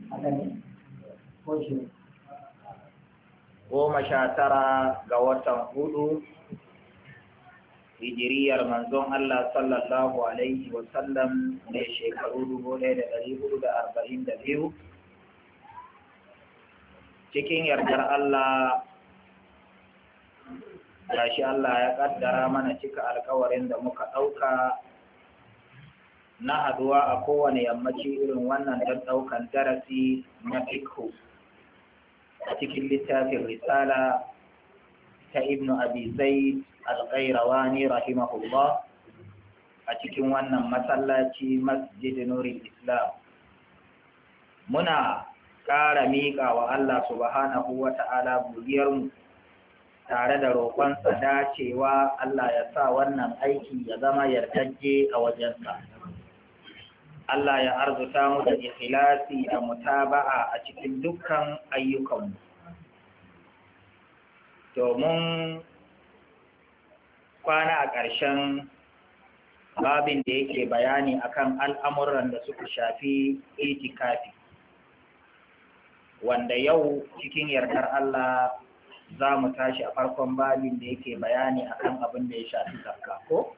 goma sha tara ga watan hudu hijiriyar manzon Allah sallallahu alaihi wasallam ne shekaru dubu ɗaya da ɗari hudu da arba'in da biyu cikin yardar Allah gashi Allah ya ƙaddara mana cika alkawarin da muka ɗauka na haduwa a kowane yammaci irin wannan don ɗaukan darasi na fikhu a cikin littafin risala ta ibnu abi zaid al-qayrawani rahimahullah a cikin wannan masallaci masjid nurul islam muna ƙara miƙa wa Allah subhanahu wa ta'ala mu tare da roƙonsa dacewa Allah ya sa wannan aiki ya zama yardajje a wajensa. Allah ya arzuta mu da ikhlasi da mutaba'a a cikin dukkan ayyukanmu. Domin kwana a ƙarshen babin da yake bayani akan al'amuran da suka shafi itikafi. Wanda yau cikin yardar Allah za mu tashi a farkon babin da yake bayani akan abin da ya shafi zakka ko?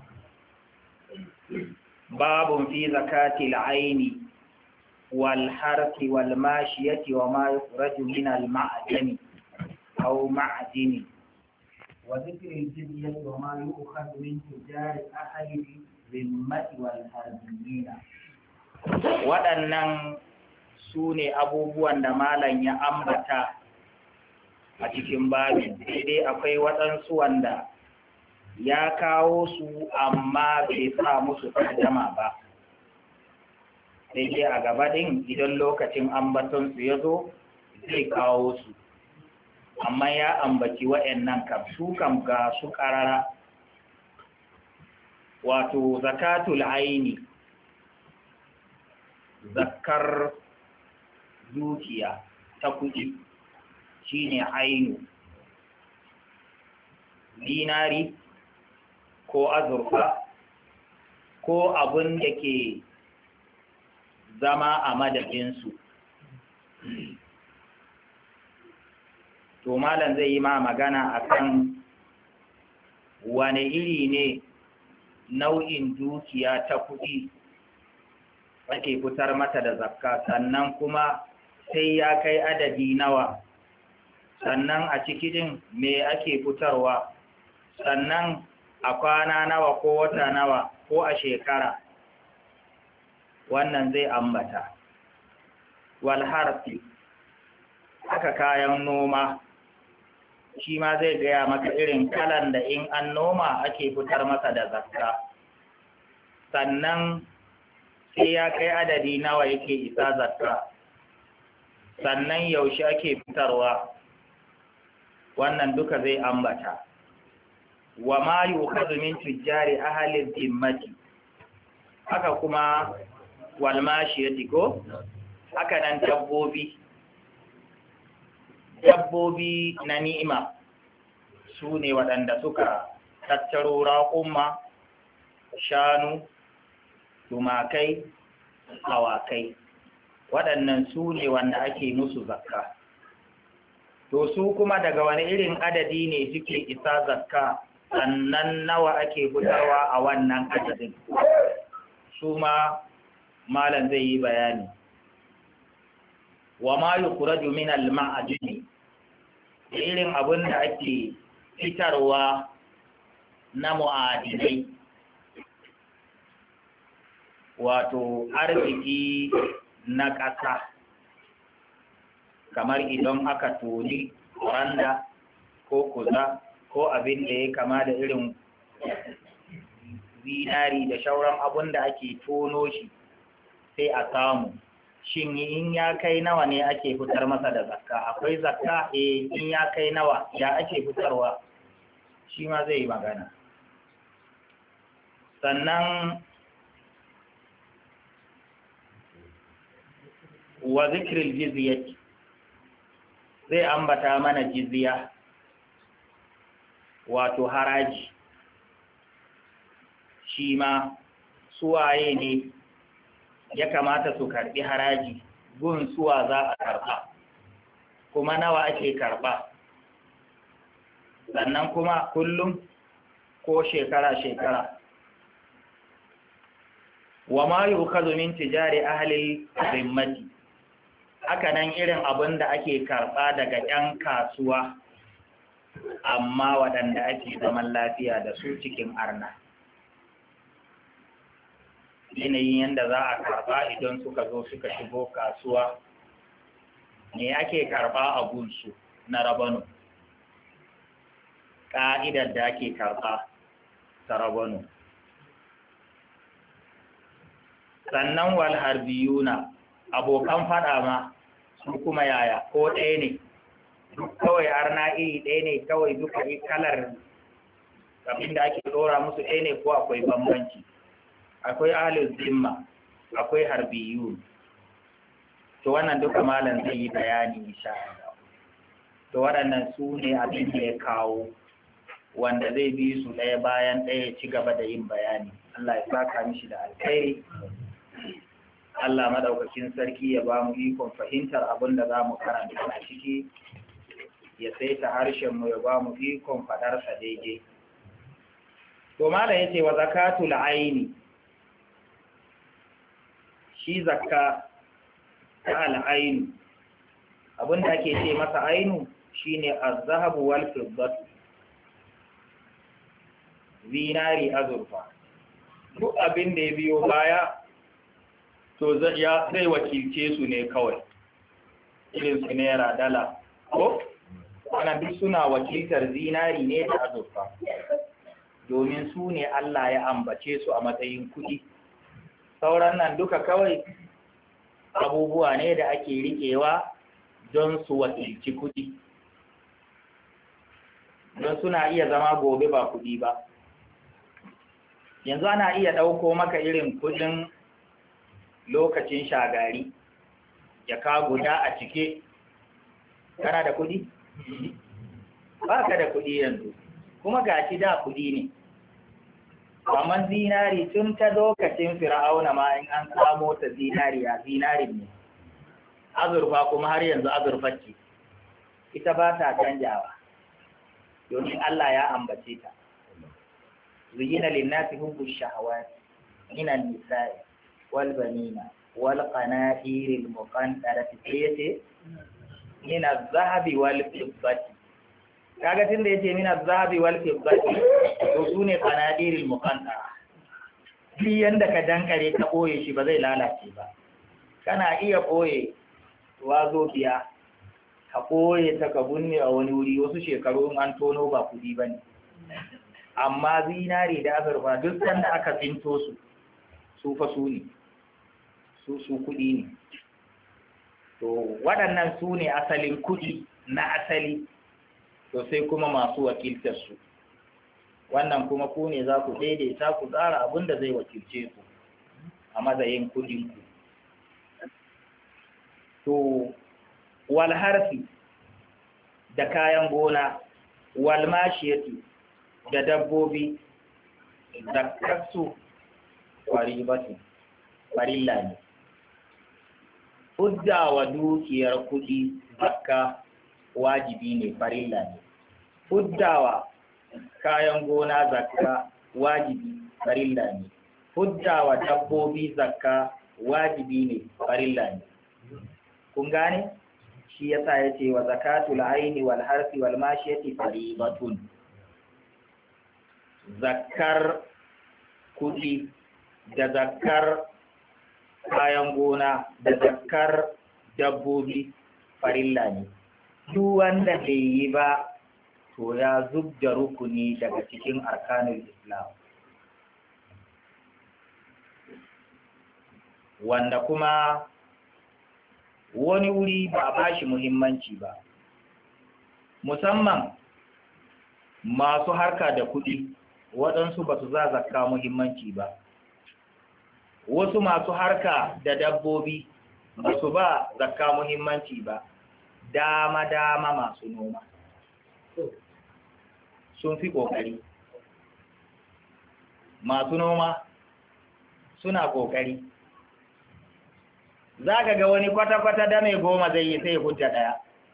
باب في زكاة العين والحرث والماشية وما يخرج من المعدن أو معدن وذكر الجزية وما يؤخذ من تجار أهل الذمة والحربيين waɗannan su ne abubuwan da malam ya ambata a cikin babin sai akwai waɗansu wanda ya kawo su amma bai sa musu tarjama ba sai dai a gaba ɗin idan lokacin ambatonsu ya zo zai kawo su amma ya ambaci wa'annan kam su kam ga su ƙarara wato zakatul aini zakar dukiya ta kuɗi shine ainu dinari ko azurfa ko abin da ke zama a madadinsu to malam zai yi ma magana akan wane iri ne nau'in dukiya ta kuɗi ake fitar mata da zakka sannan kuma sai ya kai adadi nawa sannan a cikin me ake fitarwa sannan a kwana nawa ko wata nawa ko a shekara wannan zai ambata walharfi haka kayan noma shi ma zai gaya maka irin kalan da in an noma ake fitar masa da zakka sannan sai ya kai adadi nawa yake isa zakka sannan yaushe ake fitarwa wannan duka zai ambata wa ma yukhadhu min tujjari ahli dhimmati haka kuma wal mashiyati ko haka nan dabbobi dabbobi na ni'ima su ne waɗanda suka tattaro raƙumma shanu tumakai awakai waɗannan su ne wanda ake musu zakka to su kuma daga wani irin adadi ne suke isa zakka sannan nawa ake fitarwa a wannan adadin su ma malam zai yi bayani wa ma yukhraju min al-ma'adini irin abin da ake fitarwa na mu'adinai wato arziki na ƙasa kamar idan aka toni randa ko kuza ko abin da ya kama da irin zinari da shauran abin da ake tono shi sai a samu shin in ya kai nawa ne ake fitar masa da zakka akwai zakka eh in ya kai nawa ya ake fitarwa shi ma zai yi magana sannan wa zikril jizyati zai ambata mana jizya wato haraji shi ma suwaye ne ya kamata su karbi haraji gun suwa za a karɓa kuma nawa ake karɓa sannan kuma kullum ko shekara-shekara wa ma yi min tijari ahalil zimmati haka nan irin abin da ake karɓa daga 'yan kasuwa amma waɗanda ake zaman lafiya da su cikin arna yanayin yadda za a karɓa idan suka zo suka shigo kasuwa ne ake karɓa a gunsu na rabanu ƙa'idar da ake karɓa ta rabanu sannan wal harbiyuna abokan faɗa ma su kuma yaya ko ɗaya ne duk kawai arna iri ɗaya ne kawai duka kalar abin da ake ɗora musu ɗaya ne ko akwai bambanci akwai ahalin zimma akwai harbiyun to wannan duka malam zai yi bayani insha Allah to waɗannan su ne abin da ya kawo wanda zai bi su ɗaya bayan ɗaya ci gaba da yin bayani Allah ya saka mishi da alkhairi Allah madaukakin sarki ya ba mu ikon fahimtar abin da za mu karanta a ciki ya saita harshen mu ya ba mu ikon faɗarsa daidai to malam yace wa zakatul aini shi zakka ta al'ainu abinda ake ce masa ainu shine az-zahabu wal fiddatu zinari azurfa duk abin da ya biyo baya to zai wakilce su ne kawai irin su naira dala ko wannan duk suna wakiltar zinari ne da azurfa domin su ne Allah ya ambace su a matsayin kuɗi sauran nan duka kawai abubuwa ne da ake riƙewa don su wakilci kuɗi don suna iya zama gobe ba kuɗi ba yanzu ana iya ɗauko maka irin kuɗin lokacin shagari ya ka guda a cike kana da kuɗi? ba ka da kuɗi yanzu kuma gashi da kuɗi ne amma zinari tun ta lokacin fir'auna ma in an samo ta zinari a zinarin ne azurfa kuma har yanzu azurfa ce ita ba ta canjawa domin Allah ya ambace ta zuyina linnasi hubbu shahawat min an-nisa'i wal banina wal qanatir al muqantarati sayyati min az-zahabi wal fiddati kaga tun da yace min az-zahabi wal fiddati to sune qanadiril muqantara shi yanda ka dankare ka boye shi ba zai lalace ba kana iya boye wazo biya ka boye ta ka bunne a wani wuri wasu shekaru in an tono ba kudi bane amma zinari da azurfa duk sanda aka tsinto su su fa su ne su su kudi ne to waɗannan su ne asalin kudi na asali to sai kuma masu wakiltar su wannan kuma ku ne za ku daidaita ku tsara abin da zai wakilce ku a matsayin kudinku to wal harfi da kayan gona wal mashiyati da dabbobi zakkarsu faribatu farilla ne hudda wa dukiyar kudi zakka wajibi ne farilla ne huddawa kayan gona zakka wajibi farilla ne huddawa dabbobi zakka wajibi ne farilla ne kun gane shi yasa yace wa zakatul aini wal harfi wal mashiyati faribatun zakkar kudi da zakkar kayan gona da zakkar dabbobi farilla ne duk wanda bai yi ba to ya zub da rukuni daga cikin arkanul islam wanda kuma wani wuri ba a bashi muhimmanci ba musamman masu harka da kuɗi waɗansu ba su za zakka muhimmanci ba wasu masu harka da dabbobi ba su ba zakka muhimmanci ba dama-dama masu noma sun fi ƙoƙari masu noma suna ƙoƙari za ka ga wani kwata-kwata da mai goma zai yi sai hujja ɗaya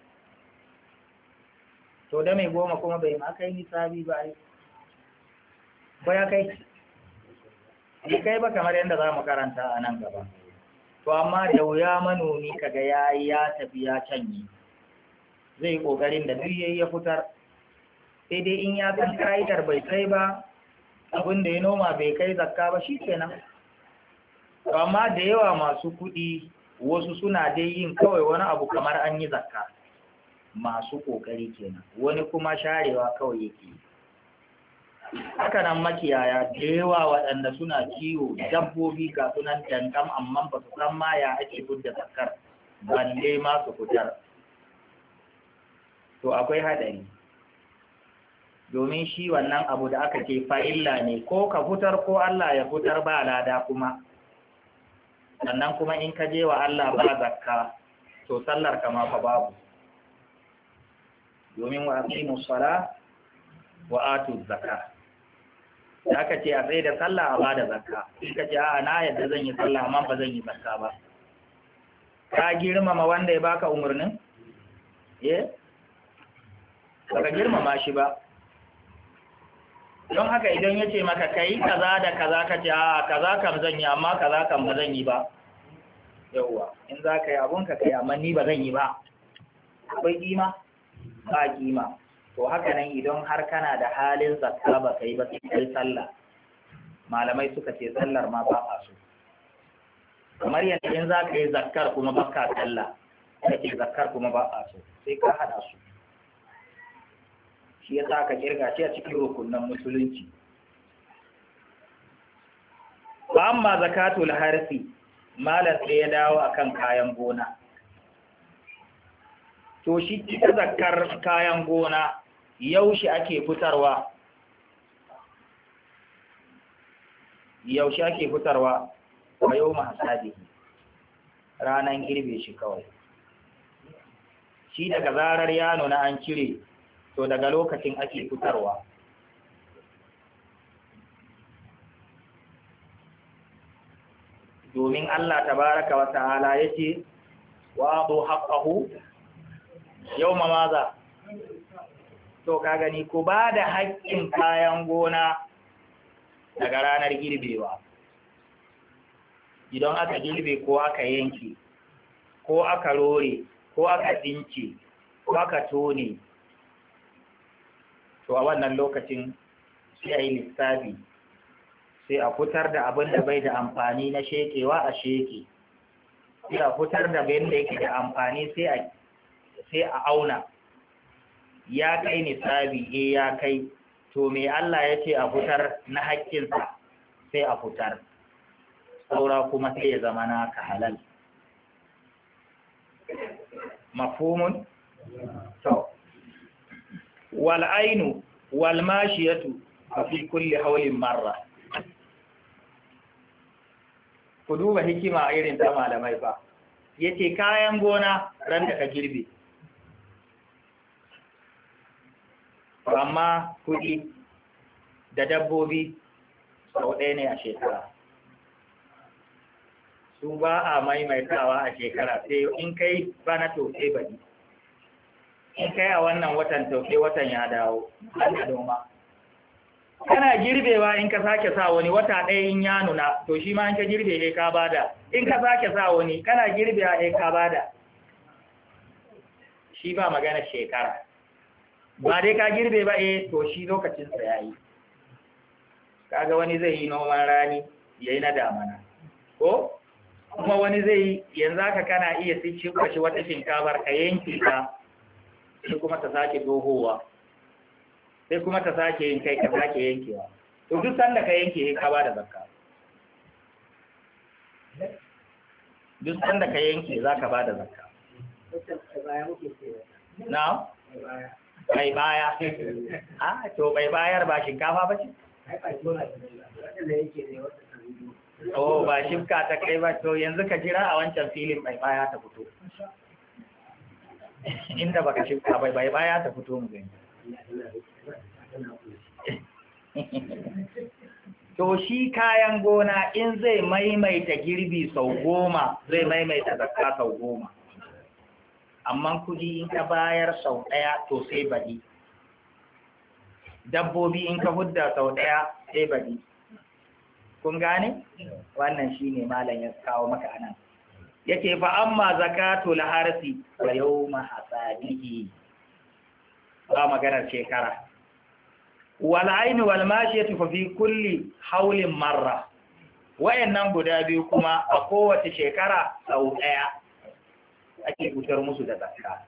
to da mai goma kuma bai ma kai nisabi ba ai ba ya kai ni kai ba kamar yadda za mu karanta a nan gaba to amma da wuya manomi kaga ya yi ya tafi ya canye zai yi ƙoƙarin da duk yayi ya fitar sai dai in ya san ka'idar bai kai ba abin da ya noma bai kai zakka ba shi kenan amma da yawa masu kuɗi wasu suna dai yin kawai wani abu kamar an yi zakka masu ƙoƙari kenan wani kuma sharewa kawai yake haka nan makiyaya da yawa waɗanda suna kiwo dabbobi ga sunan dankam amma ba su san ma ya ake gudda zakkar balle ma su fitar to akwai haɗari domin shi wannan abu da aka ce fa'illa ne ko ka fitar ko Allah ya fitar ba lada kuma sannan kuma in ka je wa Allah ba zakka to sallar ka ma fa babu domin wa aqimu sala wa atu zakka da aka ce a tsaye da sallah a ba da zakka in ka ce a na yadda zan yi sallah amma ba zan yi zakka ba ka girmama wanda ya baka umarnin eh baka girmama shi ba don haka idan ya ce maka kai kaza da kaza ka ce a kaza kam zan yi amma kaza kam ba zan yi ba yauwa in za ka yi abun ka kai amma ni ba zan yi ba akwai kima ba kima to haka nan idan har kana da halin zakka ba kai ba sai kai sallah malamai suka ce sallar ma ba a so kamar yadda in za ka yi zakkar kuma ba ka sallah kake zakkar kuma ba a so sai ka haɗa su shi ya sa ka kirga shi a cikin rukunan musulunci ba amma zakatul harfi malar sai ya dawo akan kayan gona to shi ita zakar kayan gona yaushe ake fitarwa yaushe ake fitarwa a yau mahasadi ranar girbe shi kawai shi daga zarar ya nuna an cire to daga lokacin ake fitarwa domin Allah tabaraka wa ta'ala yace wa bu haqqahu yawma maza to ka gani ku ba da haƙƙin kayan gona daga ranar girbewa idan aka girbe ko aka yanke ko aka rore ko aka dince ko aka tone to a wannan lokacin sai a yi lissafi sai a fitar da abin da bai da amfani na shekewa a sheke sai a fitar da bayan da yake da amfani sai a auna ya kai nisabi e ya kai to me Allah ya ce a fitar na haƙƙinsa sai a fitar saura kuma sai ya zama naka halal mafhumun to wal ainu wal mashiyatu fi kulli hawlin marra ku duba hikima irin ta malamai ba yace kayan gona ran da ka girbe amma kuɗi da dabbobi sau ɗaya ne a shekara su ba a maimaitawa a shekara sai in kai bana to sai bari in kai a wannan watan to sai watan ya dawo an noma kana girbewa in ka sake sa wani wata ɗaya in ya nuna to shi ma in ka girbe ne ka bada in ka sake sa wani kana girbewa ne ka bada shi ba magana shekara ba dai ka girbe ba eh to shi lokacinsa ya yi kaga wani zai yi noman rani ya yi na damana ko kuma wani zai yi yanzu haka kana iya shuka shi wata shinkafar ka yanki ta sai kuma ta sake dohowa sai kuma ta sake yin kai ka sake yankewa to duk sanda ka yanke ka ba da zakka duk sanda ka yanke za ka ba da zakka na? bai baya a to bai bayar ba shinkafa ba ce? oh ba shifka ta kai ba to yanzu ka jira a wancan filin bai baya ta fito inda baka shifka bai bai baya ta fito mu gani to shi kayan gona in zai maimaita girbi sau goma zai maimaita zakka sau goma amma kudi in ka bayar sau ɗaya to sai baɗi dabbobi in ka hudda sau ɗaya sai baɗi kun gane wannan shine malam ya kawo maka anan yake fa amma zakatul harsi wa yawma hasadihi ba maganar shekara wal aini wal mashiyatu fa fi kulli haulin marra wayannan guda biyu kuma a kowace shekara sau ɗaya ake fitar musu da zakka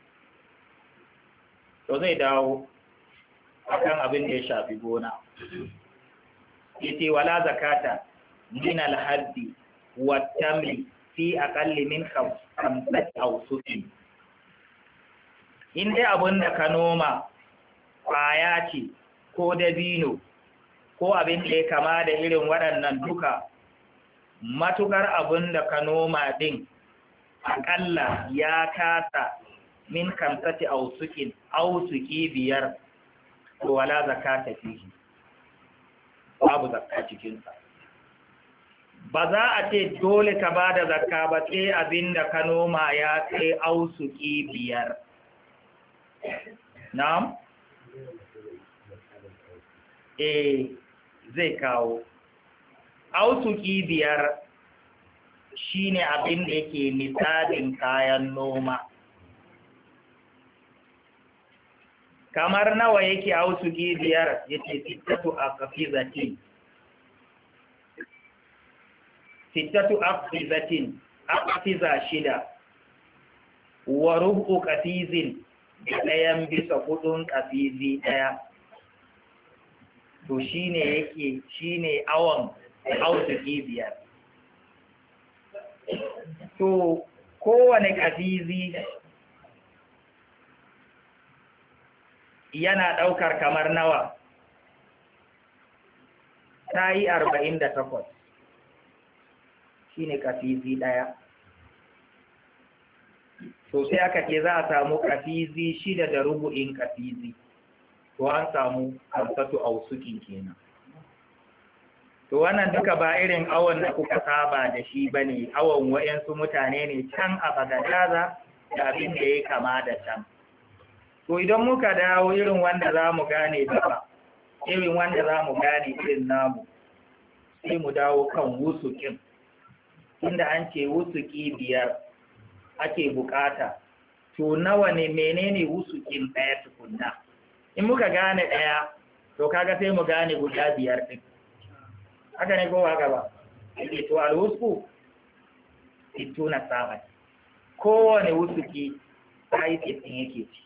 to zai dawo akan abin da ya shafi gona yace wala zakata min al-haddi wa tamri fi aqalli min khamsati awsuqin in dai abin da ka noma kwaya ce ko dabino ko abin da ya kama da irin waɗannan duka matukar abin da ka noma din aƙalla ya kasa min kamsati ausukin ausuki biyar to wala zakata fihi babu zakka cikinsa ba za a ce dole ka ba da zakka ba sai abin da ka noma ya kai ausuki biyar na'am eh zai kawo ausuki biyar shine abin da yake misalin kayan noma kamar nawa yake ausuki biyar yace sittatu aqfizatin sittatu aqfizatin aqfiza shida wa rubu qafizin ɗayan bisa hudun qafizi ɗaya to shine yake shine awon ausuki biyar to kowane ƙafizi yana ɗaukar kamar nawa ta yi arba'in da takwas shi ne ƙafizi ɗaya to sai aka ce za a samu ƙafizi shida da rubu'in ƙafizi to an samu kamsatu ausukin kenan to wannan duka ba irin awon da kuka saba da shi ba ne awon wa'yansu mutane ne can a bagadaza da abin da ya kama da can to idan muka dawo irin wanda za mu gane gaba irin wanda za mu gane irin namu sai mu dawo kan wusukin inda an ce wusuki biyar ake bukata to nawa ne menene wusukin ɗaya tukunna in muka gane ɗaya to kaga sai mu gane guda biyar ɗin haka ne kowa gaba yake to alwusku sittuna saman kowane wusuki sa'i sittin yake ci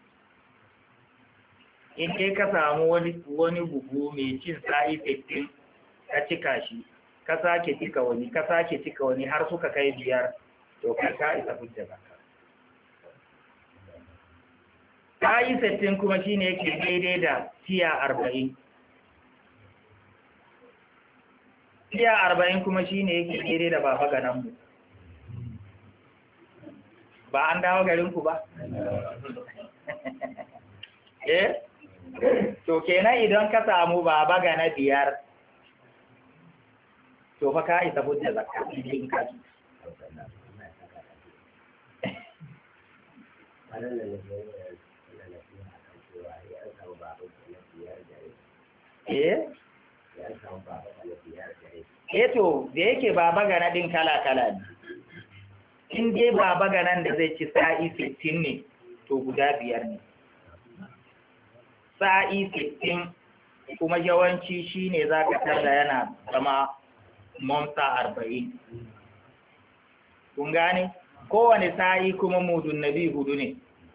in dai ka samu wani wani buhu mai cin sa'i sittin ka cika shi ka sake cika wani ka sake cika wani har suka kai biyar to kai ka isa hujja zakka sa'i sittin kuma shine yake daidai da tiya arba'in tiya arba'in kuma shi ne yake daidai da baba gananmu ba an dawo garinku ba eh to kenan idan ka samu baba gana biyar to fa ka isa hujja zakka in ka ji eh eto da yake baba gana din kala-kala ne in dai baba ganan da zai ci sa'i sittin ne to guda biyar ne sa'i sittin kuma yawanci shi ne za ka tarda yana zama monta arba'in kun gane kowane sa'i kuma mudun nabi hudu ne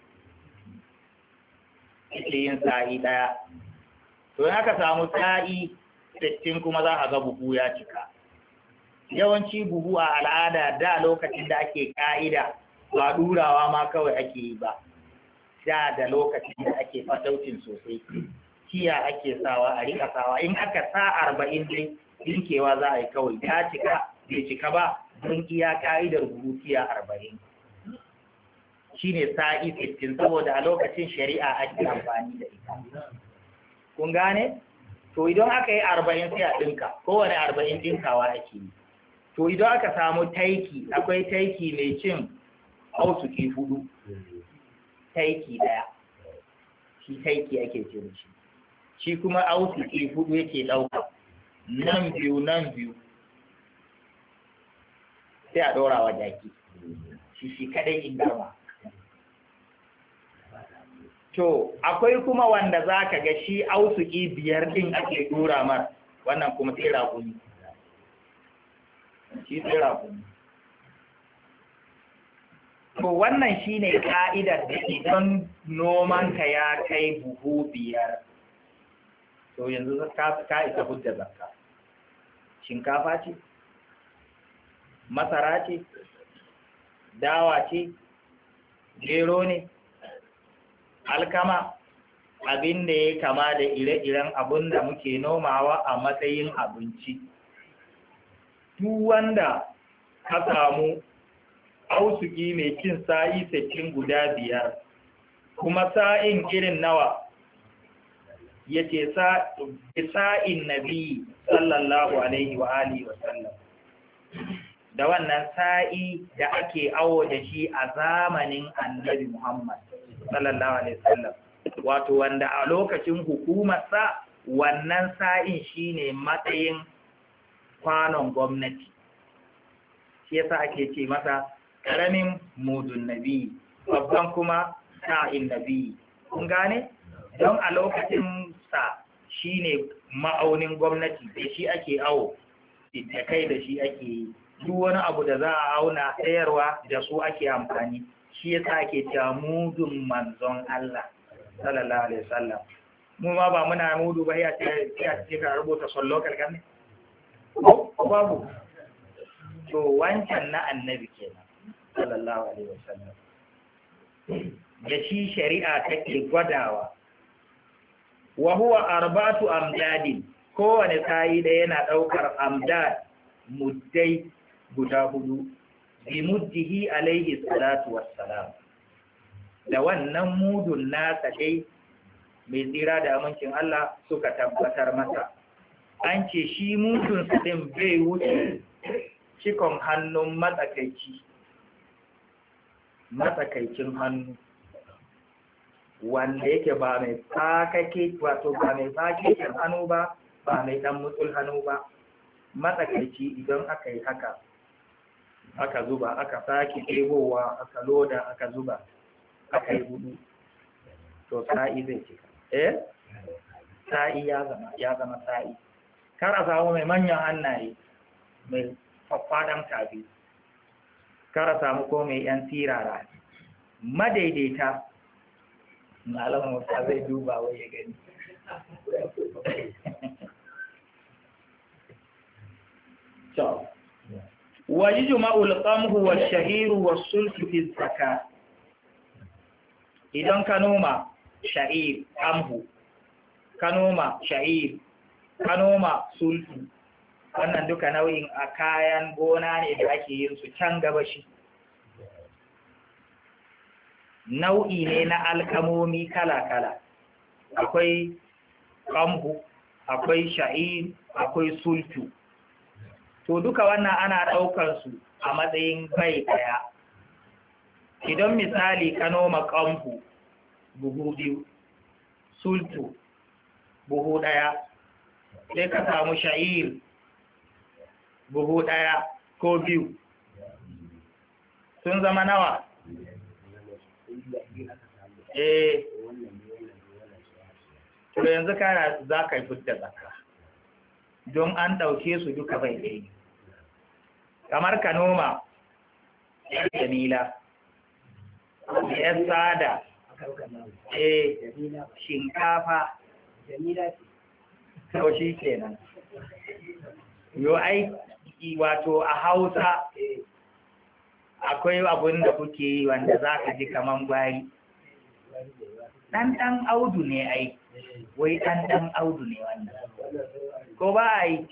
ake yin sa'i ɗaya to in aka samu sa'i sittin kuma za a ga buhu ya cika yawanci buhu a al'ada da lokacin da ake ka'ida ba durawa ma kawai ake yi ba da da lokacin da ake fataucin sosai kiya ake sawa a rika sawa in aka sa arba'in dai dinkewa za a yi kawai ta cika bai cika ba don iya ka'idar buhu kiya arba'in shine sa'i sittin saboda a lokacin shari'a ake amfani da ita kun gane to idan aka yi arba'in sai a ɗinka kowane arba'in ɗinkawa ake yi to idan aka samu taiki akwai taiki mai cin ausuki hudu taiki daya shi taiki ake cin shi shi kuma ausuki hudu yake ɗauka nan biyu nan biyu sai a ɗora wa jaki shi shi kadai in garma to akwai kuma wanda za ka ga shi ausuki biyar ɗin ake ɗora mar wannan kuma sai raƙumi shi sai raƙumi to wannan shi ne ka'idar da idan nomanka ya kai buhu biyar to yanzu ka isa hujja zakka shinkafa ce masara ce dawa ce gero ne alkama abin da ya kama da ire-iren abin da muke nomawa a matsayin abinci duk wanda ka samu ausuki mai cin sa'i sittin guda biyar kuma sa'in irin nawa ya ce sa'in nabi sallallahu alaihi wa alihi wa sallam da wannan sa'i da ake awo da shi a zamanin annabi Muhammad sallallahu alaihi wasallam wato wanda a lokacin hukumarsa wannan sa'in shine matsayin kwanon gwamnati shi yasa ake ce masa karamin mudun nabi babban kuma sa'in nabi kun gane don a lokacin sa shine ma'aunin gwamnati da shi ake awo da kai da shi ake yi duk wani abu da za a auna sayarwa da su ake amfani shi yasa ake cewa mudun manzon Allah sallallahu alaihi wasallam mu ma ba muna mudu ba ya ce ya ce ka rubuta sallo kalkan ne ko babu to wancan na annabi kenan sallallahu alaihi wasallam da shi shari'a take gwadawa wa huwa arba'atu amdadin kowane sayi da yana daukar amdad muddai guda hudu bi muddihi alaihi salatu wassalam da wannan mudun nasa dai mai tsira da amincin Allah suka tabbatar masa an ce shi mudun din bai wuce cikon hannun matsakaici matsakaicin hannu wanda yake ba mai fakake wato ba mai fakekin hannu ba ba mai dan mutsul hannu ba matsakaici idan aka yi haka aka zuba aka sake ɗebowa aka loda aka zuba aka yi hudu to sa'i zai cika eh sa'i ya zama ya zama sa'i kar a samu mai manyan hannaye mai faffaɗan tafi kar a samu ko mai yan tirara madaidaita malamin wata zai duba wai ya gani ويجمع القمه والشعير والسلف في الزكاة idan ka noma sha'ir amhu ka noma sha'ir ka noma sulfu wannan duka nau'in a kayan gona ne da ake yin su can gaba shi nau'i ne na alkamomi kala-kala akwai kamhu akwai sha'ir akwai sulfu to duka wannan ana ɗaukar su a matsayin bai ɗaya idan misali ka noma kamhu buhu biyu sultu buhu ɗaya sai ka samu sha'ir buhu ɗaya ko biyu sun zama nawa eh to yanzu kana za ka yi fudda zakka don an ɗauke su duka bai ɗaya kamar ka noma yan jamila yan sada eh shinkafa to shi kenan yo ai wato a hausa akwai abin da kuke yi wanda za ka ji kaman gwari ɗan ɗan audu ne ai wai ɗan ɗan audu ne wannan ko ba a yi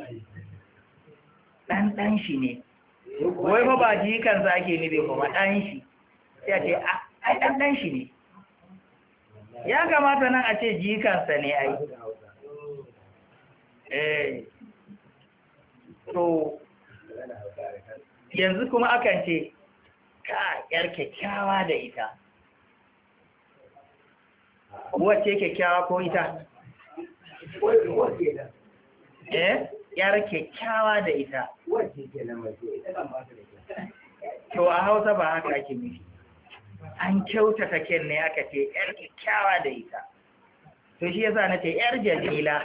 ɗan ɗan shi ne wai fa ba jikansa ake nufi kuma ɗan shi sai a ce ai ɗan ɗan shi ne ya kamata nan a ce jikansa ne ai eh to yanzu kuma akan ce ka yar kyakkyawa da ita wacce kyakkyawa ko ita eh yar kyakkyawa da ita to a hausa ba haka ake nufi an kyautata ken ne aka ce yar kyakkyawa da ita to shi yasa na ce yar jamila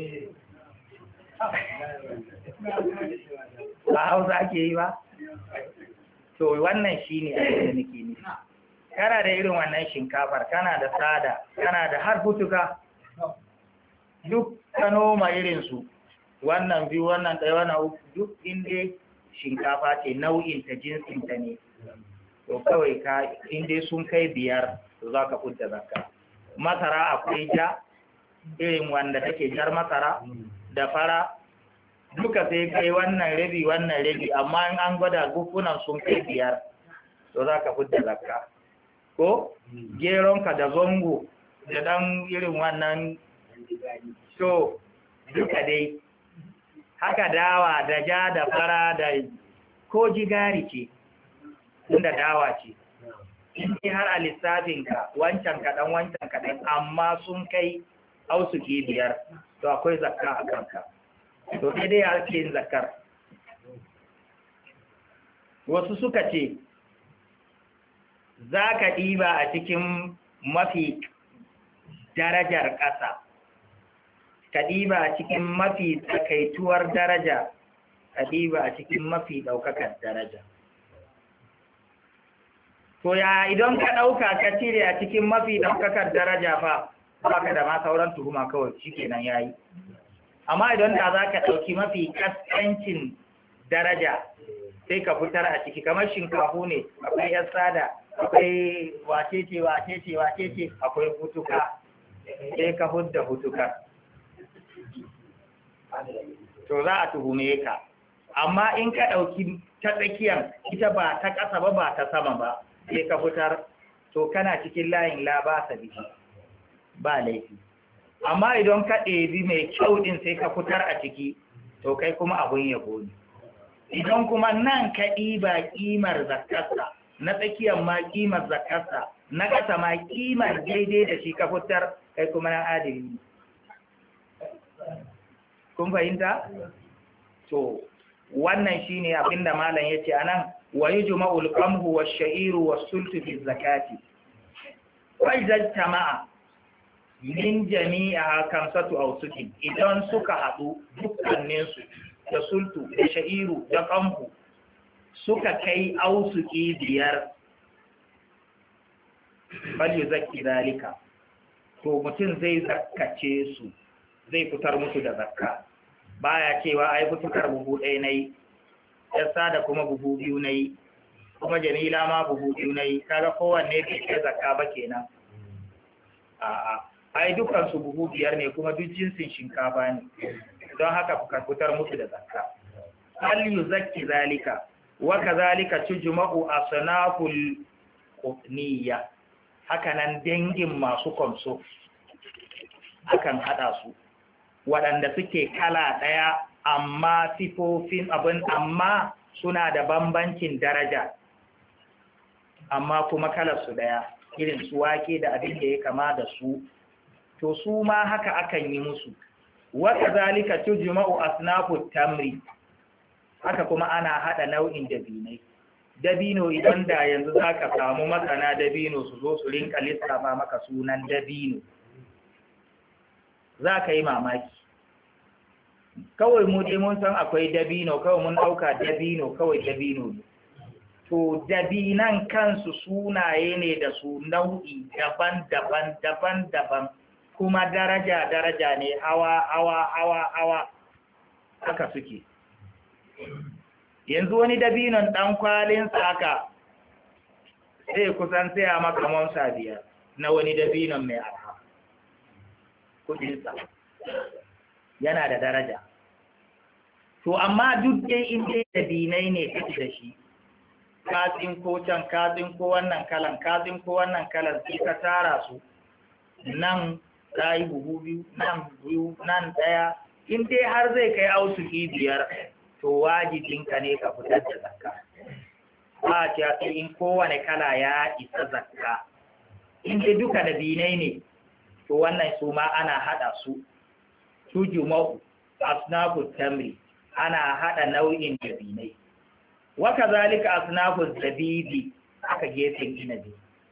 ba hausa ake yi ba to wannan shi ne a da nake nufi kana da irin wannan shinkafar kana da sada kana da har hutuka duk ka noma irinsu wannan biyu wannan ɗaya wannan uku duk inda shinkafa ce nau'in ta jinsin ta ne to kawai ka inda sun kai biyar to za ka fudda zakka masara akwai ja irin wanda take jar masara da fara duka sai kai wannan rabi wannan rabi amma in an gwada gufunan sun kai biyar to za ka fudda zakka ko geronka da zongo da dan irin wannan to duka dai haka dawa da ja da fara da ko jigari ce inda dawa ce in har a lissafinka wancan kaɗan wancan kaɗan amma sun kai ausuki biyar to akwai zakka a kanka to sai dai ake yin zakkar wasu suka ce za ka ɗiba a cikin mafi darajar ƙasa ka ɗiba a cikin mafi tsakaituwar daraja ka ɗiba a cikin mafi ɗaukakar daraja to ya idan ka ɗauka ka cire a cikin mafi ɗaukakar daraja fa ba ka da ma sauran tuhuma kawai shi kenan ya yi amma idan da za ka ɗauki mafi ƙasƙancin daraja sai ka fitar a ciki kamar shinkafu ne akwai yan sada akwai wacece wacece wacece akwai hutuka sai ka hudda hutuka to za a tuhume ka amma in ka ɗauki ta tsakiyar ita ba ta ƙasa ba ba ta sama ba sai ka fitar to kana cikin layin labasa biki ba laifi amma idan ka ɗebi mai kyau ɗin sai ka fitar a ciki to kai kuma abun yabo ne idan kuma nan ka ɗiba ƙimar zakarsa na tsakiyar ma ƙimar zakarsa na ƙasa ma ƙimar daidai da shi ka fitar kai kuma na adili kun fahimta? to wannan shine abinda malam ya ce a nan wa yi juma'ul ƙamhu wa sha'iru wa sultu fi zakati wai jama'a min jami'a kamsatu ausukin idan suka haɗu dukkaninsu da sultu da sha'iru da ƙamhu suka kai ausuki biyar bal zaki zalika to mutum zai zakkace su zai fitar musu da zakka baya cewa ai fitar buhu ɗaya nayi yasa da kuma buhu biyu nayi kuma jamila ma buhu biyu nayi kaga kowanne bai kai zakka ba kenan a'a ai dukkan su buhu biyar ne kuma duk jinsin shinkafa ne don haka ka fitar musu da zakka hal yuzakki zalika wa kadhalika tujma'u asnaful qutniyya haka nan dangin masu komso akan hada su waɗanda suke kala ɗaya amma sifofin abin amma suna da bambancin daraja amma kuma kalar su ɗaya irin su wake da abin da ya kama da su to su ma haka akan yi musu wata zalika tujma'u asnafu tamri haka kuma ana hada nau'in dabinai dabino idan da yanzu zaka samu masana dabino su zo su rinka lissafa maka sunan dabino za ka yi mamaki kawai mu dai mun san akwai dabino kawai mun dauka dabino kawai dabino ne to dabinan kansu sunaye ne da su nau'i daban-daban daban-daban kuma daraja-daraja ne hawa hawa hawa hawa haka suke yanzu wani dabinon ɗan kwalinsa haka sai kusan sai a makamansa biyar na wani dabinon mai arha kudinsa yana da daraja to amma duk dai in dai dabinai ne kake da shi katsin ko can katsin ko wannan kalan katsin ko wannan kalan sai ka tara su nan ka yi buhu biyu nan biyu nan ɗaya in dai har zai kai ausuki biyar to wajibinka ne ka fitar da zakka ba ce sai in kowane kala ya isa zakka in dai duka da binai ne to wannan su ma ana hada su su juma'u asnafu tamri ana hada nau'in da binai wa kazalika asnafu zabibi aka gefen inabi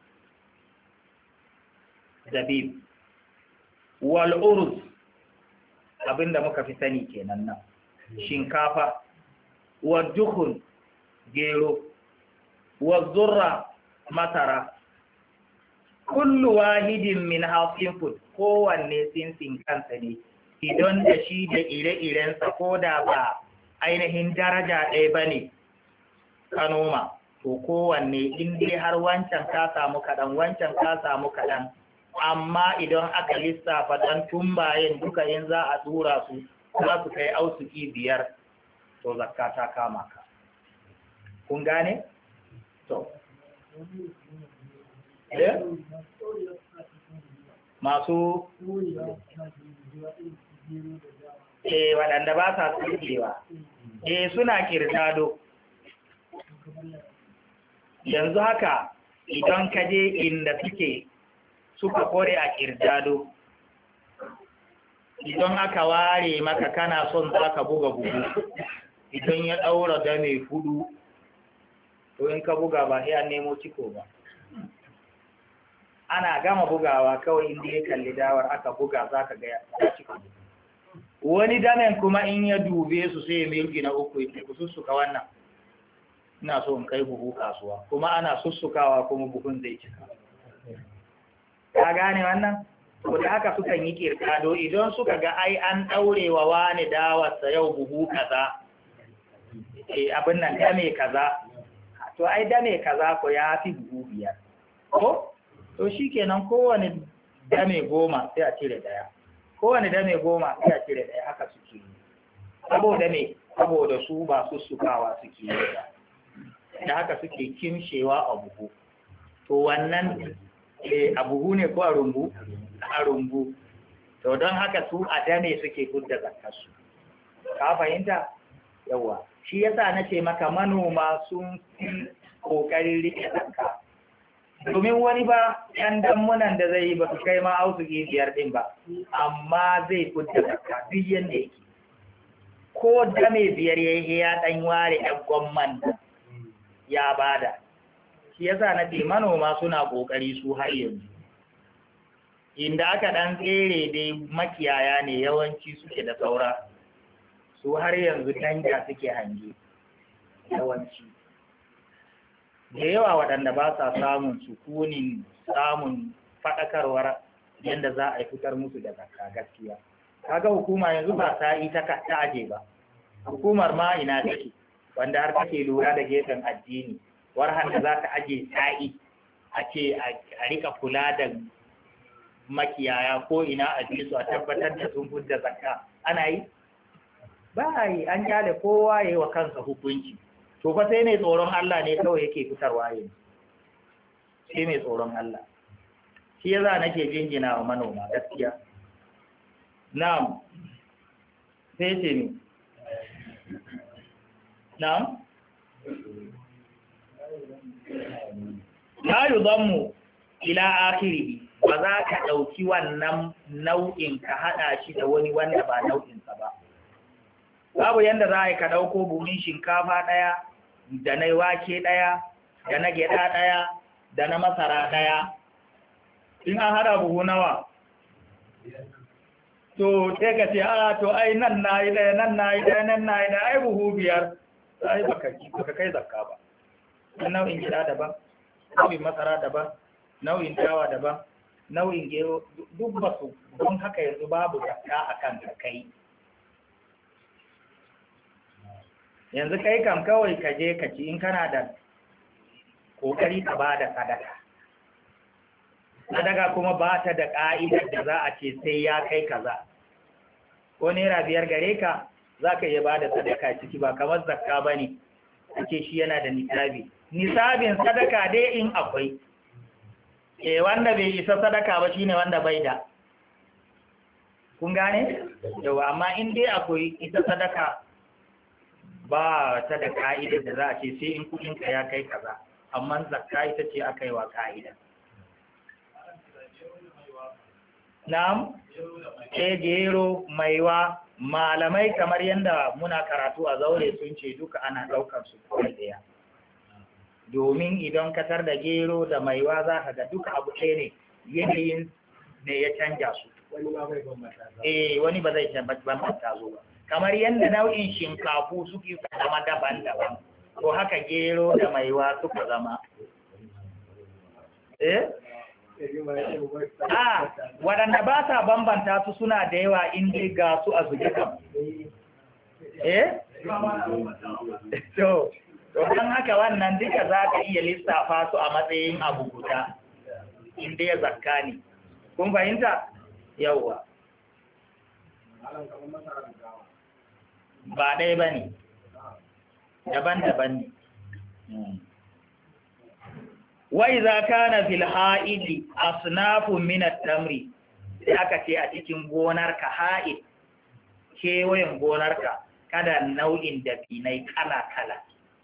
zabib wal uruz abinda muka fi sani kenan nan shinkafa wa dukhun gero wa zurra masara kullu wahidin min hafin kowanne sinsin kansa ne idan da shi da ire-irensa ko da ba ainihin daraja ɗaya ba ne ka noma to kowanne in dai har wancan ka samu kaɗan wancan ka samu kaɗan amma idan aka lissafa ɗan tumbayen duka in za a tura su za su kai ausuki biyar to zakka ta kama ka kun gane? to eh masu eh waɗanda ba sa tsukewa eh suna kirtado yanzu haka idan ka je inda suke suka kore a kirtado idan aka ware maka kana son za ka buga bugu idan ya ɗaura da mai hudu to in ka buga ba sai an nemo ciko ba ana gama bugawa kawai inda ya kalli dawar aka buga za ka ga ya cika wani damen kuma in ya dube su sai ya milki na uku ya ku sussuka wannan ina so in kai buhu kasuwa kuma ana sussukawa kuma buhun zai cika ka gane wannan ko da haka sukan yi kirkado idan suka ga ai an ɗaure wa wani dawarsa yau buhu kaza eh abin nan dame kaza to ai dame kaza ko ya fi buhu biyar ko to shi kenan kowane dame goma sai a cire daya kowane dame goma sai a cire daya haka suke yi saboda me saboda su ba su sukawa suke yi da haka suke kimshewa a buhu to wannan a buhu ne ko a rumbu a rumbu to don haka su a dame suke gudda zakarsu ka fahimta yawa shi yasa na ce maka manoma sun fi ƙoƙarin rike zakka domin wani ba ‘yan dammunan da zai yi ba su kai ma ausuki biyar ɗin ba amma zai fudda zakka duk yadda yake ko dame biyar ya yi ya ɗan ware ‘yan gwamman ya bada shi yasa na ce manoma suna ƙoƙari su har yanzu inda aka ɗan tsere dai makiyaya ne yawanci suke da saura su har yanzu danja suke hange yawanci da yawa waɗanda ba sa samun sukunin samun faɗakarwar yadda za a fitar musu da zakka gaskiya kaga hukuma yanzu ba ta yi ta aje ba hukumar ma ina take wanda har take lura da gefen addini war da za ta aje sa'i a ce a rika kula da makiyaya ko ina a su a tabbatar da sun fudda zakka ana yi ba a yi an kyale kowa ya yi wa kansa hukunci to fa sai mai tsoron Allah ne kawai yake fitarwa yanzu sai mai tsoron Allah shi yasa nake jinjina wa manoma gaskiya na'am sai ce ni na'am la yudammu ila akhirih ba za ka ɗauki wannan nau'in ka haɗa shi da wani wanda ba nau'insa ba babu yanda za a yi ka ɗauko buhun shinkafa ɗaya da na wake ɗaya da na gyaɗa ɗaya da na masara ɗaya in an haɗa buhu nawa to sai ka ce a to ai nan na yi ɗaya nan na yi ɗaya nan na yi ɗaya ai buhu biyar ai baka kai zakka ba nau'in gyaɗa daban nau'in masara daban nau'in dawa daban nau'in gero duk ba su don haka yanzu babu zakka a kan kai yanzu kai kam kawai ka je ka ci in kana da kokari ka ba da sadaka sadaka kuma ba ta da ƙa'idar da za a ce sai ya kai kaza ko naira biyar gare ka za ka iya ba da sadaka ciki ba kamar zakka ba ne ake shi yana da nisabi nisabin sadaka dai in akwai e wanda bai isa sadaka ba shine wanda bai da kun gane yau amma in dai akwai ita sadaka ba ta da ka'ida da za a ce sai in kudinka ya kai kaza amma zakka ita ce aka yi wa ka'ida na'am eh gero maiwa malamai kamar yadda muna karatu a zaure sun ce duka ana ɗaukar su kawai ɗaya domin idan katar da gero da maiwa za ka ga duka abu ɗaya ne yanayin ne ya canja su eh wani ba zai bambanta zo ba kamar yadda nau'in shinkafu suke zama daban-daban ko haka gero da maiwa suka zama eh a waɗanda ba sa bambanta su suna da yawa inda ga su a zuge kam eh to don haka wannan duka za ka iya lissafa su a matsayin abu guda inda ya zakka ne kun fahimta yauwa ba ɗaya ba ne daban-daban ne wai za ka na filha'idi a sunafin minar tamri sai aka ce a cikin gonarka ha'id kewayen gonarka kada nau'in dabinai kala-kala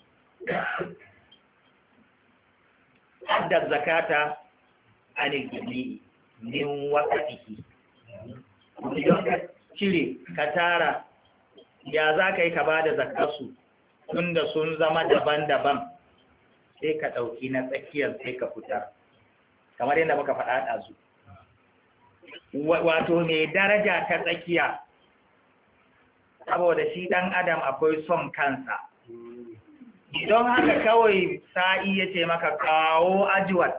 haddar zakata anil jami'i min wasatihi idan ka cire ka tara ya za ka yi ka ba da zakarsu tunda sun zama daban-daban sai ka ɗauki na tsakiyar sai ka fitar kamar yadda muka faɗa ɗazu wato mai daraja ta tsakiya saboda shi ɗan adam akwai son kansa idan haka kawai sa'i ya ce maka kawo ajiwat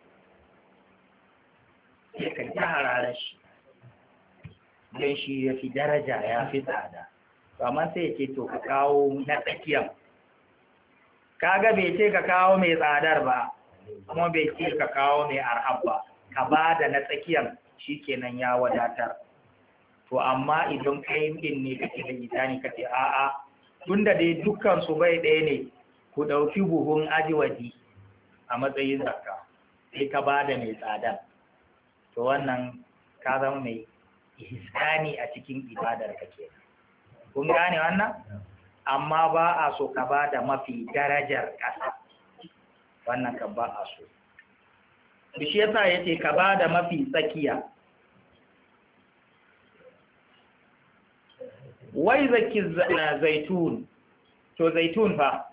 sai ka ji hararar shi don shi ya fi daraja ya fi tsada amma sai ya ce to ka kawo na tsakiyar kaga bai ce ka kawo mai tsadar ba kuma bai ce ka kawo mai arhab ba ka ba da na tsakiyar shi kenan ya wadatar to amma idan kai din ne kake da itani kace a'a tunda dai dukkan su bai ɗaya ne ku ɗauki buhun ajiwadi a matsayin zakka sai ka ba da mai tsada to wannan ka zama mai ihsani a cikin ibadar ka ke kun gane wannan amma ba a so ka ba da mafi darajar ƙasa wannan ka ba a so shi yasa yace ka ba da mafi tsakiya wai zaki zaitun to zaitun fa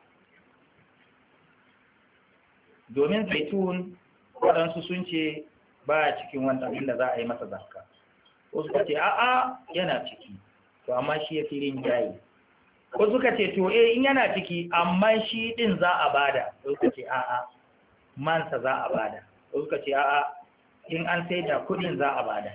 domin zaitun waɗansu sun ce ba cikin wanda abinda za a yi masa zakka wasu ka ce a'a yana ciki to amma shi ya filin jayi wasu ka ce to eh in yana ciki amma shi din za a bada wasu ka ce a'a mansa za a bada wasu ka ce a'a in an sai da kudin za a bada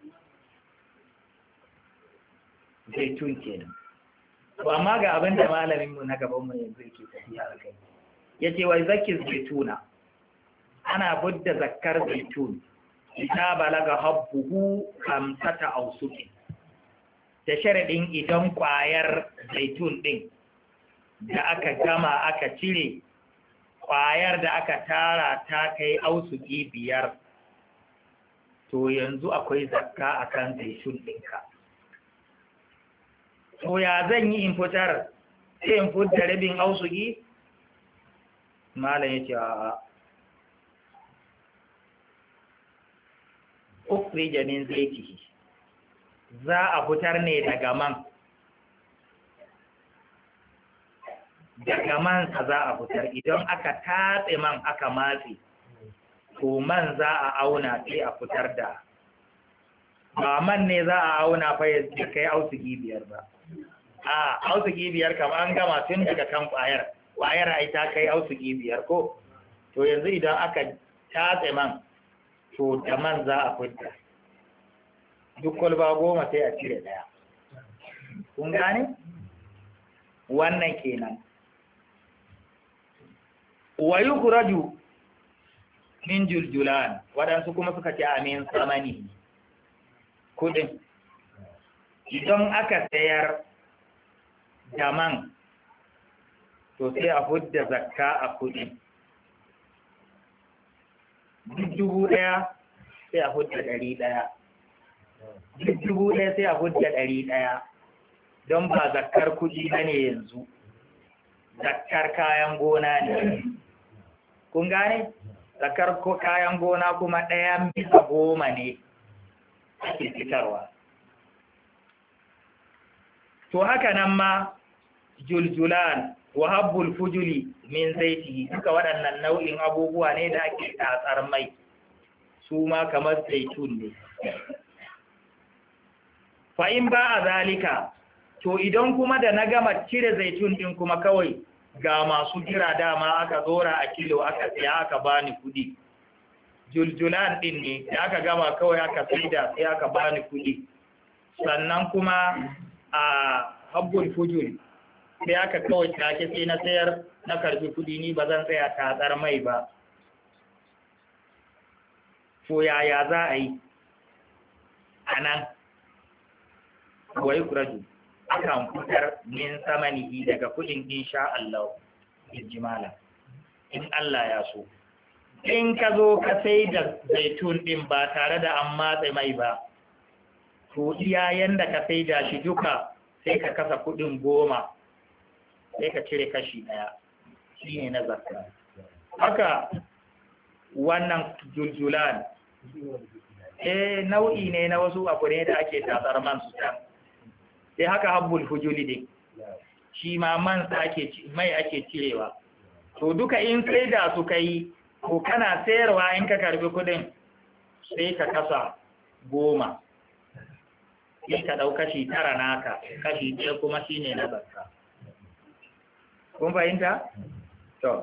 zaitun kenan to amma ga abin da malamin mu na gaban mu yanzu yake tafiya a kai yace wai zakir zaituna ana budda zakkar zaitun ita balaga habbuhu kamsata ausuki da sharadin idan kwayar zaitun din da aka gama aka cire kwayar da aka tara ta kai ausuki biyar to yanzu akwai zakka akan zaitun ɗinka to ya zan yi in fitar sai in fitar rabin ausuki malam ya ce a ukhrija min zaitihi za a fitar ne daga man daga man sa za a fitar idan aka tatse man aka matse to man za a auna sai a fitar da ba man ne za a auna fa ya kai ausugi biyar ba a ausugi biyar kam an gama tun daga kan kwayar kwayar ai ta kai ausugi biyar ko to yanzu idan aka tatse man to da man za a fidda duk kwalba goma sai a cire daya kun gane wannan kenan wa yukhraju min juljulan waɗansu kuma suka ce amin samani kudin idan aka sayar da man to sai a hudda zakka a kudin duk dubu ɗaya sai a hudda ɗari ɗaya duk dubu ɗaya sai a hudda ɗari ɗaya don ba zakkar kuɗi ba ne yanzu zakkar kayan gona ne kun gane zakkar kayan gona kuma ɗayan bisa goma ne ake fitarwa to haka nan ma juljulan wa habbul fujuli min zaitihi duka waɗannan nau'in abubuwa ne da ake tatsar mai su ma kamar zaitun ne fa in ba a zalika to idan kuma da na gama cire zaitun din kuma kawai ga masu jira dama aka zora a kilo aka siya aka bani kudi juljulan din ne da aka gama kawai aka saida sai aka bani kudi sannan kuma a habbul fujul sai aka kawai take sai na sayar na karbi kudi ni ba zan tsaya tatsar mai ba to yaya za a yi a nan wai kuraju akan fitar min samanihi daga kudin insha Allah jimala in Allah ya so in ka zo ka sai da zaitun din ba tare da an matsa mai ba to iya yanda ka sai da shi duka sai ka kasa kudin goma sai ka cire kashi daya shine na zakka haka wannan juljulan eh nau'i ne na wasu abu ne da ake tasar man su can sai haka habbul hujuli din shi ma man sa ake mai ake cirewa to duka in sai da su kai ko kana sayarwa in ka karbi kudin sai ka kasa goma sai ka dau kashi tara naka kashi ɗaya kuma shine na zakka kun fahimta to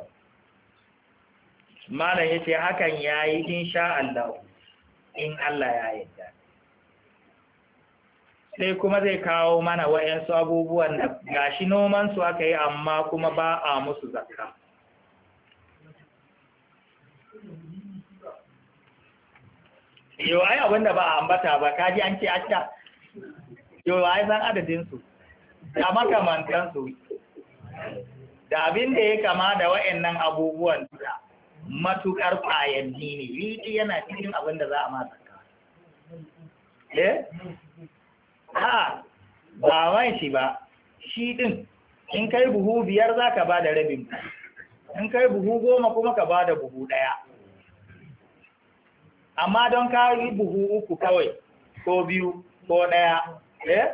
malam yace hakan yayi insha Allah in Allah ya yarda sai kuma zai kawo mana wa'yansu abubuwan da gashi noman su aka yi amma kuma ba a musu zakka yau ai abinda ba a ambata ba kaji an ce asha yau ai san adadinsu da makamantansu da abin da ya kama da wa'annan abubuwan da matuƙar ƙwayanni ne riƙi yana cikin abin da za a masa eh a ba man shi ba shi ɗin in kai buhu biyar za ka ba da rabin in kai buhu goma kuma ka ba da buhu ɗaya amma don ka yi buhu uku kawai ko biyu ko ɗaya eh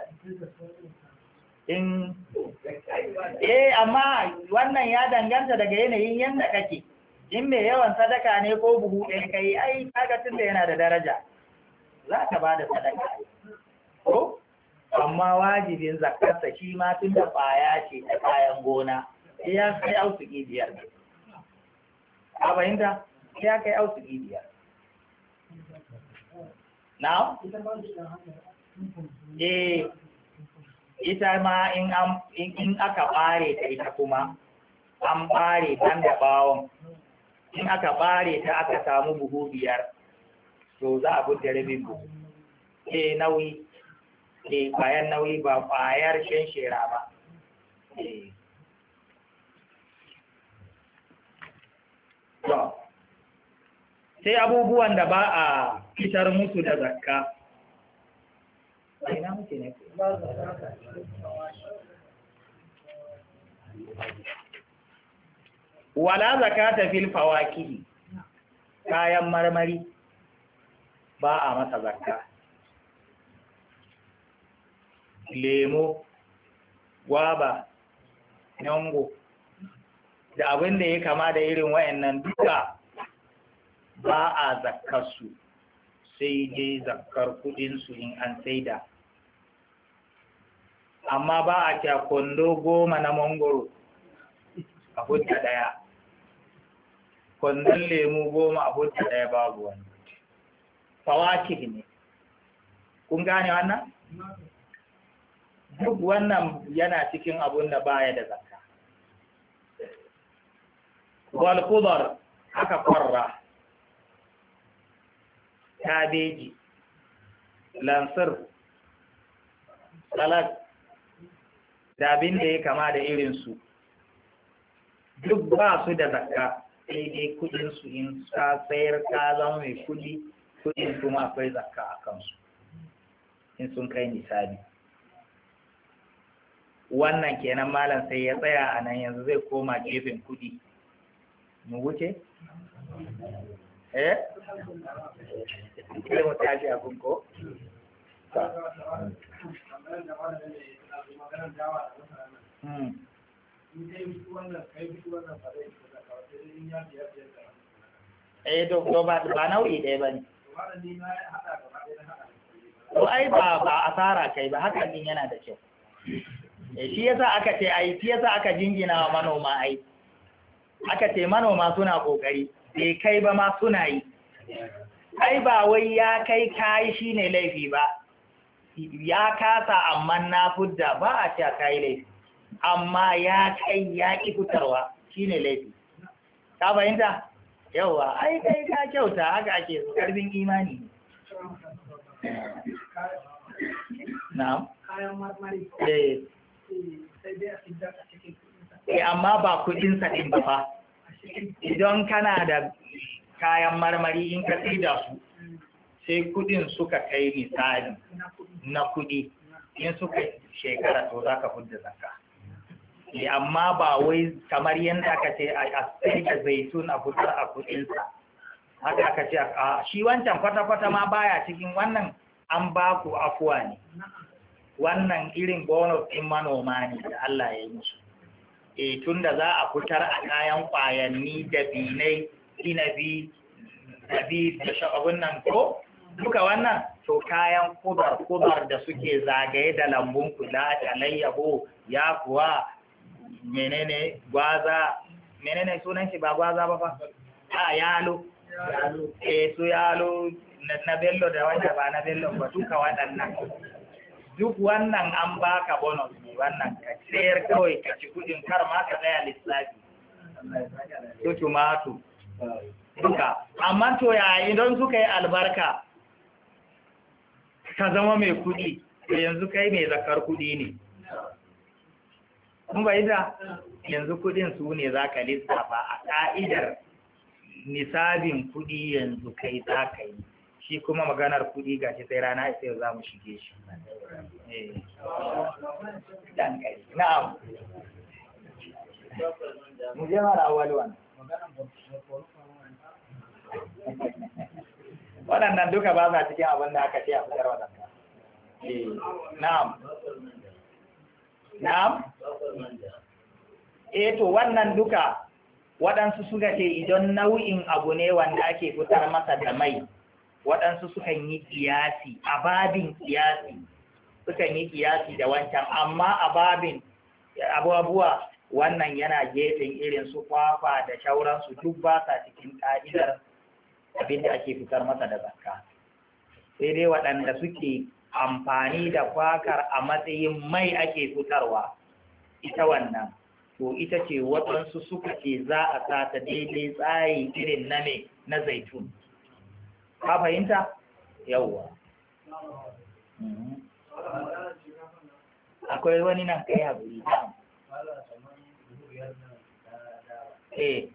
in eh amma wannan ya danganta daga yanayin yadda kake in mai yawan sadaka ne ko buhu ɗaya kai ai kaga tunda yana da daraja za ka ba da sadaka ko amma wajibin zakarsa shi ma tun da ƙwaya ce ta kayan gona sai ya kai ausuki biyar a fahimta sai ya kai ausuki biyar na? eh ita ma in aka ɓare ta ita kuma an ɓare ban da ɓawon in aka ɓare ta aka samu buhu biyar to za a budda rabin buhu e nauyi e bayan nauyi ba ƙwayar shan shera ba sai abubuwan da ba a fitar musu da zakka ina muke ne wala zakata fil fawaki kayan marmari ba a masa zakka lemo gwaba nango da abin da ya kama da irin wayannan duka ba a zakkarsu sai dai zakkar kudinsu in an saida amma ba a kya kwando goma na mangoro a hujja daya kwandon lemu goma a hujja daya babu wani fawakih ne kun gane wannan duk wannan yana cikin abun da baya da zakka wal khudar haka kwarra kabeji lansir salad da abin da ya kama da irinsu duk ba su da zakka sai dai kudinsu in ka sayar ka zama mai kudi kudin kuma akwai zakka a kansu in sun kai nisabi wannan kenan malam sai ya tsaya a nan yanzu zai koma gefen kudi mu wuce? eh? sai mu tashi abin ko? Hmm. eh to ba ba nau'i ɗaya ba ne to ai ba ba asara kai ba haka din yana da kyau eh shi yasa aka ce ai shi yasa aka jingina wa manoma ai aka ce manoma suna kokari bai kai ba ma suna yi ai ba wai ya kai kai shine laifi ba ya kasa amma na fudda ba a ce kai laifi amma ya kai ya ki fitarwa shine laifi ka fahimta yawa ai kai ka kyauta haka ake so karfin imani na'am kayan marmari eh sai dai a fitar a cikin eh amma ba kudin sa din ba fa a cikin idan kana da kayan marmari in ka tsida su sai kudin suka kai misali na kuɗi na kudi in suka shekara to za ka fudda zakka Eh, amma ba wai kamar yadda aka ce a a sai da zaitun a fitar a kudinsa haka aka ce a shi wancan kwata-kwata ma baya cikin wannan an ba ku afuwa ne wannan irin bonus ɗin manoma ne da Allah ya yi musu e tun da za a fitar a kayan ƙwayanni da binai inabi dabi da sha'abun nan ko duka wannan to kayan kudar kudar da suke zagaye da lambun kula da layyabo ya kuwa menene gwaza menene sunan shi ba gwaza ba fa a yalo eh su yalo na na bello da wanda ba na bello ba duka waɗannan duk wannan an baka bonus ne wannan ka sayar kawai ka ci kudin kar ma ka tsaya lissafi su tumatu duka amma to ya idan suka yi albarka ka zama mai kudi to yanzu kai mai zakar kudi ne kun bai da yanzu kudin su ne za ka lissafa a ka'idar nisabin kudi yanzu kai za ka yi shi kuma maganar kudi ga shi sai rana sai za mu shige shi Eh. Dan kai. na'am mu je mara awwal wannan waɗannan duka ba sa cikin abin da aka ce a fitar waɗanda. Eh, na'am. Na'am? Eh to wannan duka waɗansu suka ce idan nau'in abu ne wanda ake fitar masa da mai, waɗansu sukan yi kiyasi, a babin kiyasi, sukan yi kiyasi da wancan, amma a babin abubuwa wannan yana gefen irin su kwakwa da shauransu duk ba sa cikin ƙa'idar abin da ake fitar masa da zakka sai dai waɗanda suke amfani da kwakar a matsayin mai ake fitarwa ita wannan to ita ce waɗansu suka ce za a sa ta daidai tsari irin na me na zaitun ka fahimta yawwa Mhm. akwai wani nan kai haƙuri ta eh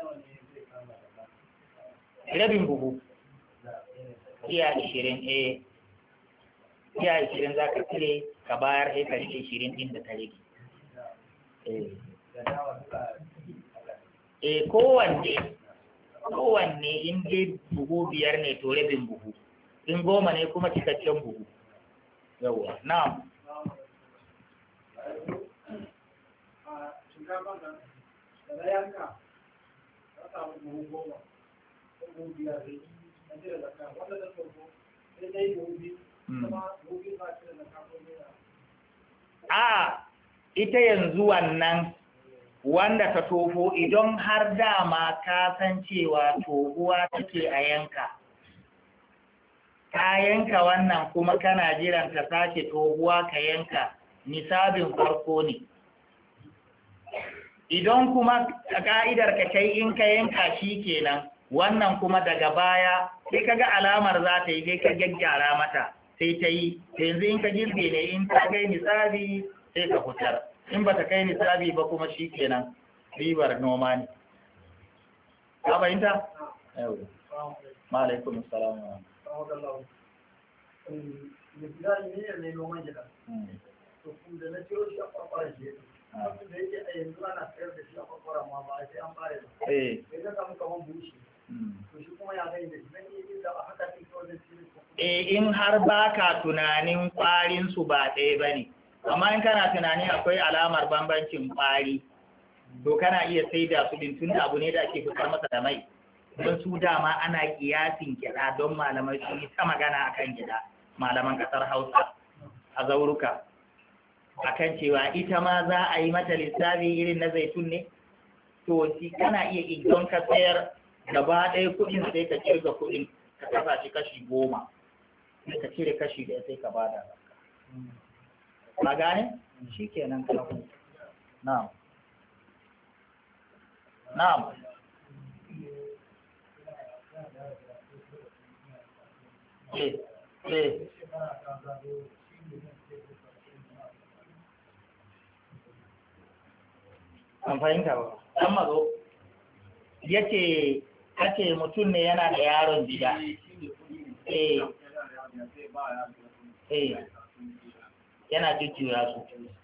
rabin buhu iya ishirin eh iya ishirin za ka cire ka bayar sai ka rike ishirin ɗin da ta rage eh eh kowanne kowanne in dai buhu biyar ne to rabin buhu in goma ne kuma cikakken buhu yawwa na'am a shinkafa nan da na yanka ka samu buhu goma ko buhu biyar ne na cire zakka wanda ta sauko sai dai buhu biyu Mm. kuma buhu biyu ba cire zakka ko naira a ita yanzu wannan wanda ta tofo idan har dama ka san cewa tohuwa take a yanka ka yanka wannan kuma kana jiran ka sake tohuwa ka yanka nisabin farko ne idan kuma a ka'idar ka kai in ka yanka shi kenan wannan kuma daga baya sai ka ga alamar za ta yi sai ka gyaggyara mata sai ta yi sai yanzu in ka girbe ne in ta kai nisabi sai ka fitar in ba ta kai nisabi ba kuma shi kenan ribar noma ne ka fahimta? yau ma'alaikun salam wa kawo da lau da gida ne ne noman gida to kuma da na ciro shi a kwakwara shi wanda da yake a yanzu ana sayar da shi a kwakwara ma ba sai an bare ba eh sai ka samu kaman bushi to shi kuma ya gani da shi zan iya yin da haka ne kawai da shi ne eh in har baka tunanin kwarin su ba ɗaya bane amma in kana tunanin akwai alamar bambancin kwari to kana iya saida su din tunda abu ne da ake fitar masa da mai don su dama ana kiyasin gyaɗa don malamai sun yi ta magana akan gyaɗa malaman ƙasar hausa a zauruka akan cewa ita ma za a yi mata lissafi irin na zaitun ne to shi kana iya idan ka sayar gaba ɗaya kuɗin sai ka kirga kuɗin ka kasa shi kashi goma sai ka cire kashi ɗaya sai ka bada ka gane shi kenan ka huta na'am na'am eh eh an fahimta ba an mazo yace kace mutum ne yana da yaron gida eh eh yana jujjuya su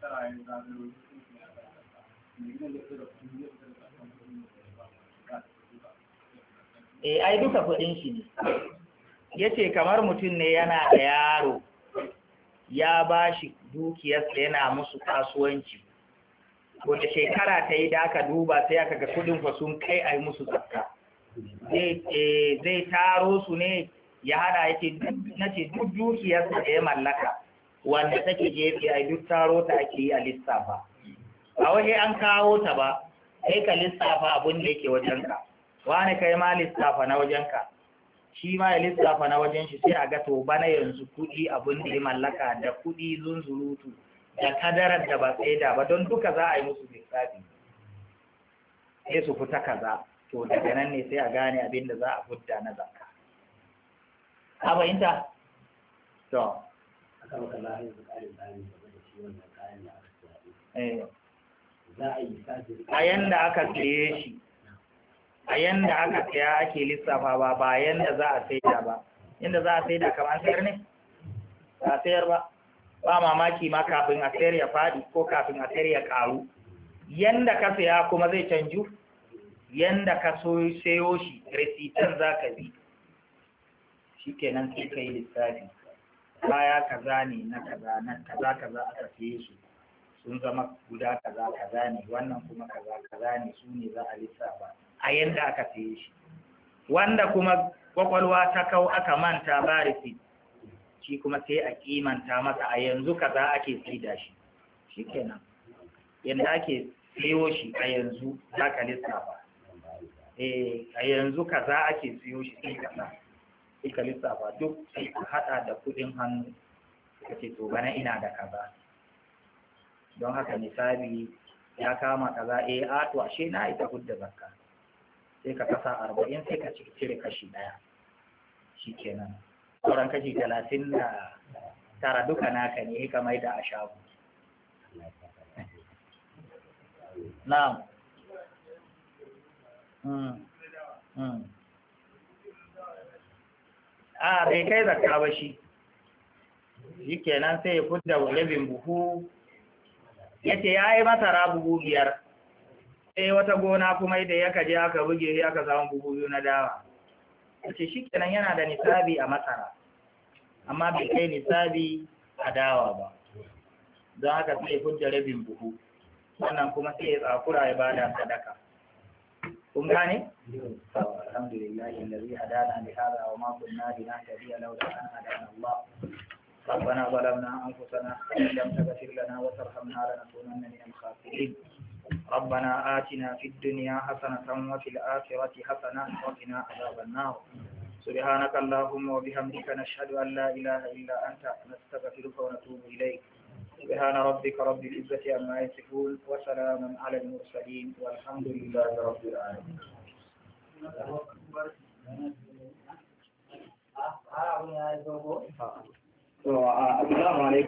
eh ai duka kudin shi ne yace kamar mutum ne yana da yaro ya bashi dukiyarsa yana musu kasuwanci wanda shekara ta yi da aka duba sai aka ga kudin fa sun kai a yi musu zakka zai taro su ne ya hada yake na ce duk dukiyarsa da ya mallaka wanda take gefe a duk taro ta ake yi a lissafa a waje an kawo ta ba sai ka lissafa abin da yake wajenka wani kai ma lissafa na wajenka shi ma ya lissafa na wajen shi sai a ga to bana yanzu kuɗi abin da ya mallaka da kuɗi zunzurutu da kadarar da ba sai da ba don duka za a yi musu lissafi sai su fita kaza to daga nan ne sai a gane abin da za a fudda na zakka ka fahimta to a yanda aka siye shi a yanda aka saya ake lissafa ba ba yanda za a saida ba yanda za a saida kamar sayar ne ba sayar ba ba mamaki ma kafin a sayar ya faɗi ko kafin a sayar ya ƙaru yanda ka saya kuma zai canju yanda ka so sayo shi resitan za ka bi shi kenan sai ka yi lissafi baya kaza ne na kaza na kaza kaza aka saye su sun zama guda kaza kaza ne wannan kuma kaza kaza ne su ne za a lissafa a yanda aka saye shi wanda kuma kwakwalwa ta kau aka manta ba receipt shi kuma sai a kimanta masa a yanzu kaza ake saida shi shikenan yanda ake sayo shi a yanzu za ka lissafa eh a yanzu kaza ake sayo shi sai kaza sai ka lissafa duk sai ka hada da kudin hannu ka ce to bana ina da kaza don haka misali ya kama kaza eh a to ashe na ita hudda zakka sai ka kasa arba'in sai ka cire kashi ɗaya shi kenan sauran kashi talatin da tara duka naka ne ka mai da a shago na'am a bai kai zakka ba shi shi kenan sai ya fudda rabin buhu ya ce ya yi masara buhu biyar sai wata gona kuma da ya kaje aka buge ya aka samu buhu biyu na dawa ce shi kenan yana da nisabi a masara amma bai kai nisabi a dawa ba don haka sai hujja rabin buhu wannan kuma sai ya tsakura ya bada sadaka kun gane alhamdulillah allazi hadana li hada wa ma kunna linahtadiya lawla an hadana Allah ربنا ظلمنا أنفسنا وإن لم تغفر لنا وترحمنا لنكونن من الخاسرين ربنا آتنا في الدنيا حسنة وفي الآخرة حسنة وقنا عذاب النار سبحانك اللهم وبحمدك نشهد أن لا إله إلا أنت نستغفرك ونتوب إليك سبحان ربك رب العزة عما يصفون وسلام على المرسلين والحمد لله رب العالمين السلام عليكم